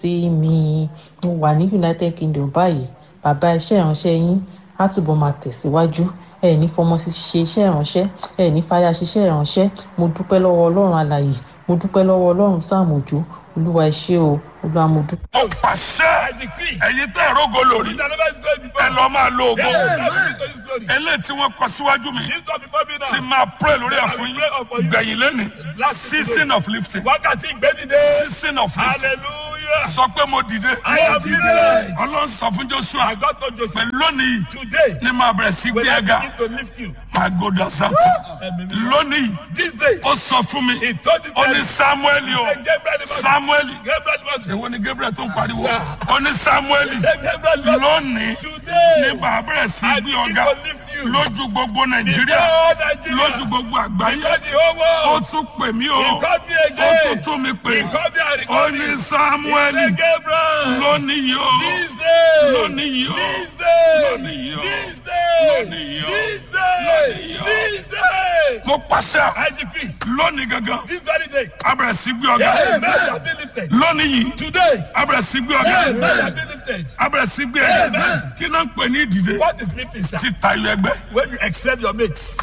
sí mi mo wà ní united kingdom báyìí bàbá iṣẹ́ ìránṣẹ́ yín á túbọ̀ máa tẹ̀síwájú ẹ ní fọmọ ṣe iṣẹ́ ìránṣẹ́ ẹ ní fàyà ṣiṣẹ́ ìránṣẹ́ mo dúpẹ́ lọ́wọ́ ọlọ́run alàyè mo dúpẹ́ lọ́wọ́ ọlọ́run sáàmù òjò olúwa ẹ ṣé o olúwa mo dúpẹ́. ó pàṣẹ ẹ̀yin tẹ́ ẹ̀rọ go lórí ẹ lọ́ọ́ máa lo ògo eléyìí tí wọ́n kọ síwájú mi ti máa pray lórí ẹ̀ fún yín gbẹ̀yìn lẹ́nu season of lifting wákàtí ìgbẹ́dìde season of lifting hallelujah sọ pé mo dìde I am dìde. ọlọ́run sọ fún joshua I got to Joseph pé lónìí today ní máa bẹ̀rẹ̀ sí when gbé I ẹ̀ga begin to lift you máa gòdà santa lónìí this day ó sọ fún mi he told the ó ní man samuel o Gabriel samuel Gabriel Mother èwo ni gabriel tó ń pariwo ó ní samuel Gabriel Mother lónìí today ní bàá bẹ̀rẹ̀ sí I gbé begin ọ̀gá to lift you lójú gbogbo nàìjíríà before Nigeria lójú gbogbo àgbáyé before the whole ó world tún pè mí o he called me ó again tún tún mi pè he called me and he ó called ní me samuel He said, Gabriel lónìí o this day lónìí o this day lónìí o this day lónìí o this day lónìí o. this day mo pàṣẹ I decree lónìí gangan this very day abẹ̀rẹ̀ sí gbé ọ̀gá amen shall be lifted lónìí yìí today abẹ̀rẹ̀ sí gbé ọ̀gá amen shall be lifted abẹ̀rẹ̀ sí gbé ẹ̀gá kí náà ń pè ní ìdìde what is lifting sir títa ilé ẹgbẹ́ when you excel your mates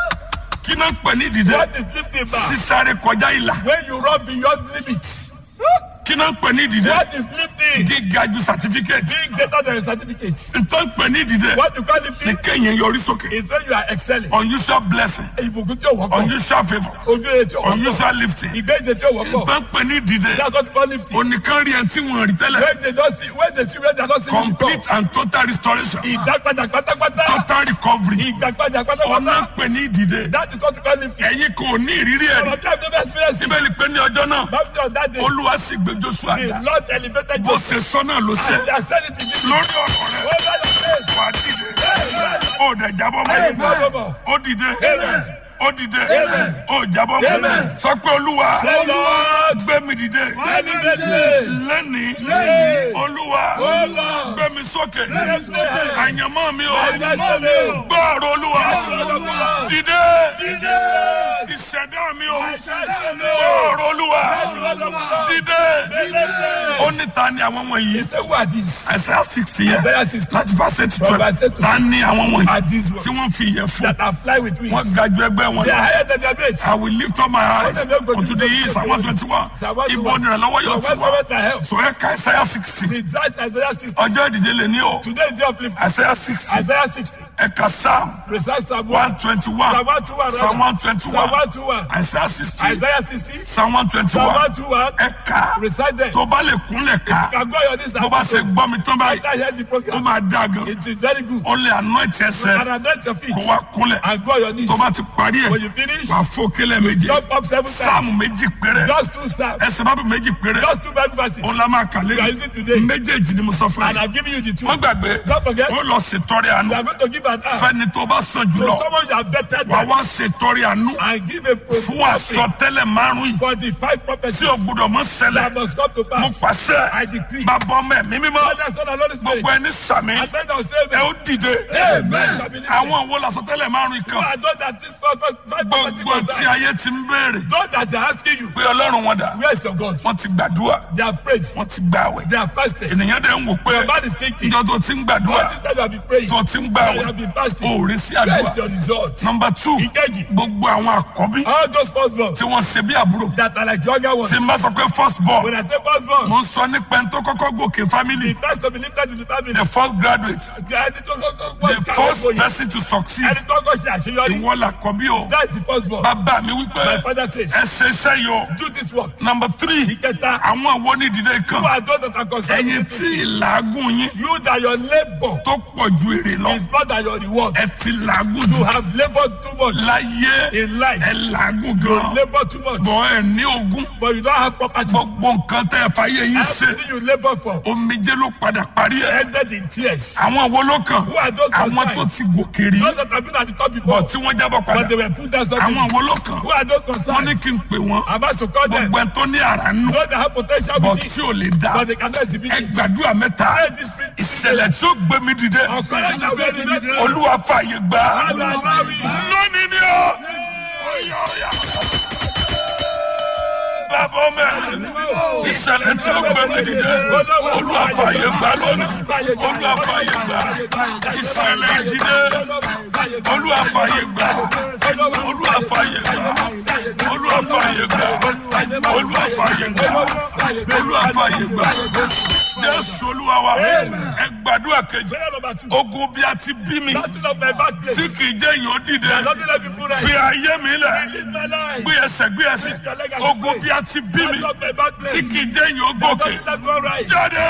kí náà ń pè ní ìdìde what is lifting back sísáré kọjá ìlà when you run beyond limits kí náà ń pè ní ìdìde what is lifting gíga ju certificate being greater than your certificate ntọ́ ń pè ní ìdìde what you call ní lifting kéèyàn yọrí sókè is when you are excelling unusual blessing ìbùkún tí o wọ́pọ̀ unusual favour ojú ẹ̀ tí o wọ́pọ̀ unusual lifting ìgbẹ́jẹ̀ tí o wọ́pọ̀ ntọ́ ń pè ní ìdìde that's what you call lifting onìkan rí ẹni tí wọ́n rí tẹ́lẹ̀ when they don see when they see when they don see you complete and total restoration ìdápadà pátápátá total recovery ìgbàpadà ọ̀nà pátápátá ń pè ní ìdìde that is what you call lifting ẹ̀yin kò ní ìrírí ẹ̀ rí ọ̀rọ̀ bí i have never experienced it bíbélì pé ní ọjọ́ náà baptist on that day olúwa sì gbé joshua the ga lord elevated bó you ṣe sọ náà ló ṣe and they are sending to you lórí ọ̀rọ̀ rẹ̀ over your face wà á dìde Amen. ó dẹ̀ jábọ́ Amen. mọ́ ó dìde Amen. ó dìde Amen. ó jábọ́ mọ́ Amen. sọ pé olúwa Say, Lord, gbé mi dìde elevate me lẹ́ni Lẹ́nìí. olúwa Olúwa. gbé mi sókè mi sókè. àyànmọ́ mi o Àyànmọ́ mi o. gbọ́ ọ̀rọ̀ olúwa ọ̀rọ̀ Olúwa. dìde Dìde. ìṣẹ̀dá mi o Ìṣẹ̀dá mi o. gbọ́ ọ̀rọ̀ olúwa ọ̀rọ̀ Olúwa. dìde Dìde. ó ní ta ni àwọn wọ̀nyí Say who are these? Isaiah sixty yẹn Isaiah 60. láti verse eight to From twelve verse eight to ta ni àwọn wọ̀nyí Are these ones tí wọ́n fi ìyẹn fún that are fly with wings? wọn ga ju ẹgbẹ́ wọn They are lọ. higher than their mates. I will lift up my eyes Wọ́n tẹ̀lé unto the east and one twenty one. Ibo ni ìrànlọ́wọ́ yóò ti wá. So ẹ ka Isaiah sixty. Result Isaiah 60. Ọjọ́ ìdíje lè ní o. Today is day of lifting. Isaiah sixty. Isaiah 60. Ẹ ka Psalm Precise Psalm one 1. twenty one. Psalm 121. Psalm one twenty Psalm one. 121. Isaiah sixty. Isaiah 60. Psalm one twenty Psalm one. 121. Ẹ ka. Recite them. Tó bá lè kúnlẹ̀ ká. Can go on this Bó bá ṣe gbọ́ mi tán báyìí. After hear the Ó program. máa dá gan. It is very good. Ó lè anoint ẹsẹ̀. And anoint your feet. Kó wá kúnlẹ̀. And go on your knees. Tó bá ti parí When ẹ̀. you finish, Wà fò kílẹ̀ méje. jump up seven times. Sáàmù méjì péré. Just two steps. Ẹsẹ̀ bábù méjì péré. Just two Bible verses. Ó la máa kà lé. You are using today. Méjèèjì ni mo sọ fún And yín. I'm giving you the two. Wọ́n gbàgbé. Don't forget. Ó lọ ṣètọrẹ àánú. We are going to give an hour Fẹ́ni tó bá sàn to jùlọ. someone you are better Wà than wá ṣètọrẹ àánú. and give a Fún àsọtẹ́lẹ̀ márùn-ún yìí. for the five prophecies Tí o gbúdọ̀ mọ́ that ṣẹlẹ̀. must come to Mo pass. pàṣẹ. I decree. Bàbá ọmọ ẹ̀mí mímọ́. Father, Son, and Holy Spirit. Gbogbo ẹni sàmì. I beg of Ẹ saving. ó dìde. Amen. Àwọn wo làsọtẹ́lẹ̀ márùn-ún Who kan? are those that this five, five, five prophecies Gbogbo must tí die? ayé ti ń béèrè. Those that they are asking you, Pé Ọlọ́run wọn dà. where is your God? Wọ́n ti gbàdúrà. They have prayed. Wọ́n ti gbàwẹ̀. They have fasted. Ènìyàn dẹ̀ ń wò pé Your man is thinking. ìjọ tó ti ń gbàdúrà. What is that you have been praying? Tó ti ń And you gbàwẹ̀. have been fasting. O ò rí sí Where àdúrà. is your result? Number two, Ìkejì. gbogbo àwọn àkọ́bí All those firstborn tí wọ́n ṣe bí àbúrò. that are like younger ones. Tí n bá sọ pé first born, When I say firstborn, mo ń sọ nípa ẹni tó kọ́kọ́ gòkè family. the first to be lifted in the family. The first graduate, The ẹni tó kọ́kọ́ the gbọ́ first kàwé person to succeed. ẹni tó kọ́ ṣe àṣeyọrí. Ìwọ làkọ́bí o. That is the firstborn. Bàbá mi wípé My father says, ẹ ṣe iṣẹ́ yìí o. do this work. Number three, Ìkẹta, àwọn wo ní ìdílé who kan? are those that are concerned Ẹyin with tí ìlàágùn yín you that your labour tó pọ̀ ju èrè lọ. is more than your reward. Ẹ ti làágùn You jù. have laboured too much Láyé in life. ẹ làágùn You gan. labour too much, Bọ̀ ẹ ní ogún. but you don't have property. Gbogbo nǹkan tẹ́ ẹ fàyè yín ṣe. Everything you labour for Omijé ló padà parí ẹ̀. ended in tears. Àwọn wo ló kàn? Who are those Àwọn concerned? tó ti gòkè rí. Those that have been at the top Bọ̀ before, tí wọ́n jábọ̀ padà. but they were put down suddenly. Àwọn wo ló kàn? Who are those Wọ́n concerned? ní kí n pè wọ́n. I'm asked to call them. Gbogbo ẹ tó ní àrà nù. Those that have potential Bọ̀ within, tí ò lè dá. but they cannot exhibit Ẹ it. gbàdúrà mẹ́ta. Pray this spirit. Ìṣẹ̀lẹ̀ tí ó gbé mi dìde. Ọ̀pẹ̀rẹ̀ náà wẹ̀ ní mẹ́ta. Olúwa fààyè gbà. Father, allow me. Lónìí ni ó. Oya, oya. bàbá ọmọ ẹ̀ ìṣẹ̀lẹ̀ tí ó gbé mi dìde olúwa fàyè gbà lónìí olúwa fàyè gbà ìṣẹ̀lẹ̀ ìdílé olúwa fàyè gbà olúwa fàyè gbà olúwa fàyè gbà olúwa fàyè gbà olúwa fàyè gbà jésù olúwa wa ẹ gbàdúrà kejì Prayer number two. ogun bí a ti bí mi Battle of my bad place. tí kì í jẹ́ yìí ó dìde Nothing let me put fi right. ayé mi lẹ̀ Release my life. gbé ẹsẹ̀ gbé ẹsẹ̀ ogun bí a ti bí mi Battle of my bad place. tí kì í jẹ́ yìí ó gòkè Nothing let me go right. jáde.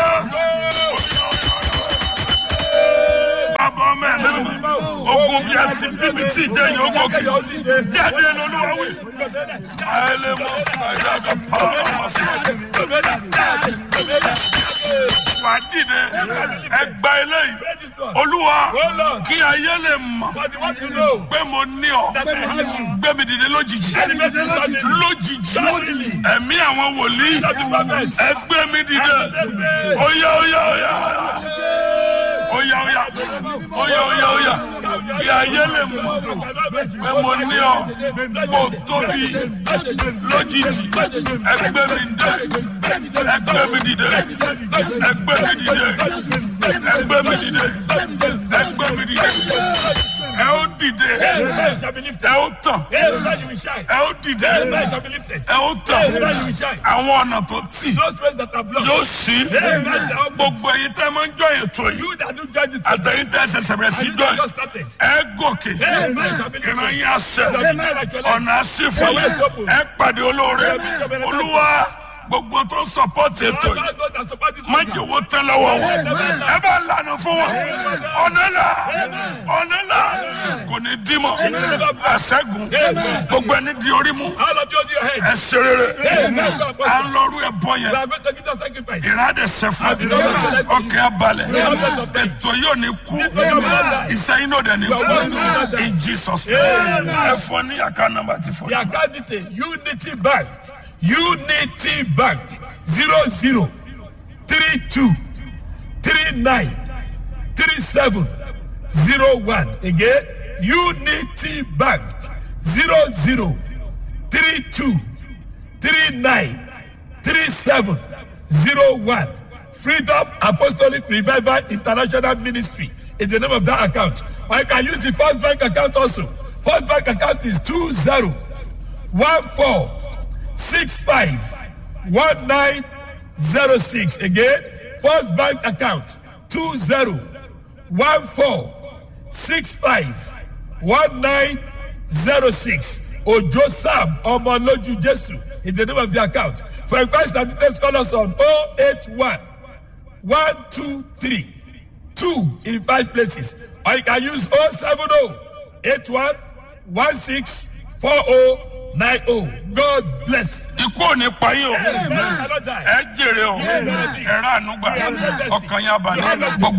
Bàbá ọmọ ẹ̀ lẹ́nu ogun bí a ti bí mi tí ìjẹ́ yìí ó gòkè jáde lọ́lọ́wọ́ wí. Àìlè mọ sàyà kà pa ọmọ sọ. Wà á dìde ẹgbà eléyìí. Olúwa kí ayé lè mọ̀ But you want to know pé mo ní ọ. that I have you. Gbé mi dìde lójijì. Elevated suddenly. Lójijì. Suddenly. Ẹ̀mí àwọn wòlíì. That the prophet. Ẹ gbé mi dìde. Oya oya oya. Oya oya. Oya oya oya. Kí ayé lè mọ̀ pé mo ní ọ. Mo tóbi lójijì. Ẹ gbé mi dìde. Ẹ gbé mi dìde. Ẹ gbé mi dìde. Ẹ gbé mi dìde. Ẹ gbé mi dìde. Ẹ ó dìde. Amen shall be lifted. Ẹ ó tàn. Amen you will shine. Ẹ ó dìde. Amen shall be lifted. Ẹ ó tàn. Amen you will shine. Àwọn ọ̀nà tó tì Those ways that are blocked. yóò ṣí. Amen shall open. Gbogbo ẹ̀yin tẹ́ máa ń jọ ètò yìí. You that do judge it. Àtẹ̀yìn tẹ́ ṣẹ̀ṣẹ̀ bẹ̀rẹ̀ sí You jọ that yìí. just started. Ẹ gòkè. Amen shall be Ìran lifted. yín àṣẹ. Amen. Ọ̀nà àṣìfọ̀. Ẹ pàdé olóore. Olúwa gbogbo tó sọpọ́tì ètò yìí. All those that support this Má program. jẹ́ owó tán lọ́wọ́ wọn. Ẹ bá lànà fún wọn. Ọ̀nà là. Ọ̀nà là. Kò ní dímọ̀. Àṣẹ́gun. Gbogbo ẹni di orí mú. All of you on your head. Ẹ ṣe rere. Amen. À ń lọ́rú ẹ̀bọ We yẹn. are going to give us sacrifice. ìrádẹ sẹfún ọkẹ abalẹ ètò yóò ní kú ìsẹyìn náà dẹ ní kú in jesus name ẹ fọ ní àká nàmbà ti fọ. The account detail Unity Bank Unity Bank zero zero three two three nine three seven zero one again Unity Bank zero zero three two three nine three seven zero one Freedom Apostolic Revival International Ministry is the name of that account. Or you can use the First Bank account also. First Bank account is two zero one four six five one nine zero six again first bank account two zero one four six five one nine zero six ojo sam ọmọlójú jesu is the name of the account for inquiries and details call us on oh eight one one two three two in five places or you can use oh seven oh eight one one six four oh nine oh god bless. ikú ò ní pa yín o Amen. I don't die. ẹ jèrè o ẹ rà ànúgbà ọkàn yà balẹ̀ gbogbo.